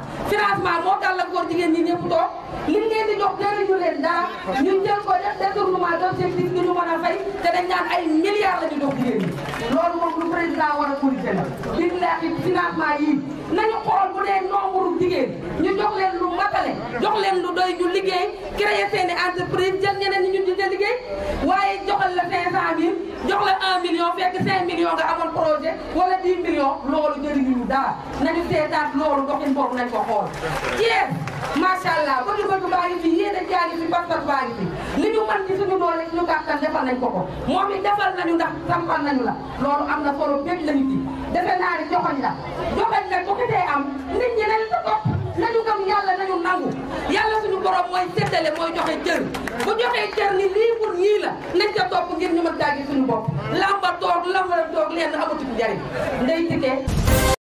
financement moo gàllankoor jigéen ñi ñëpp toog li ngeen di jox jëriñu leen dara ñu jël ko def détournement d'objectif bi ñu mën a fay te dañ naan ay milliards la ñu jox jigéen ñi loolu moom lu président war a corriger la billahi financement yii nañu xool bu dee nombre jigéen ñu jox leen lu matale jox leen lu doy ñu liggéey créer seeni entreprise jël ñeneen ñi ñu di liggéey waaye joxal la 500000 jox la 1 million fekk 5 millions nga amoon projet wala 10 millions loolu jëriñu dara nañu seetaat loolu doxin boobu nañ ko xool. Thiès macha allah bëgg-bëgg baa ngi fi yéene jaa ngi fi pas-pas baa ngi fi li ñu mën ci suñu doole suñu kàttan defal nañ ko ko moom it defal nañu ndax sampal nañu la loolu am na solo bépp lañu ci defe naa ni joxoñ la joxoñ nag bu ko tee am nit ñi nañu ko topp nañu gëm yàlla nañu nangu yàlla suñu borom mooy séddale mooy joxe cër bu joxee cër ni lii pour ñii la nañ ca topp ngir ñu mën daa gis suñu bopp lamba toog lamba toog leen amatu ci njariñ ndey tike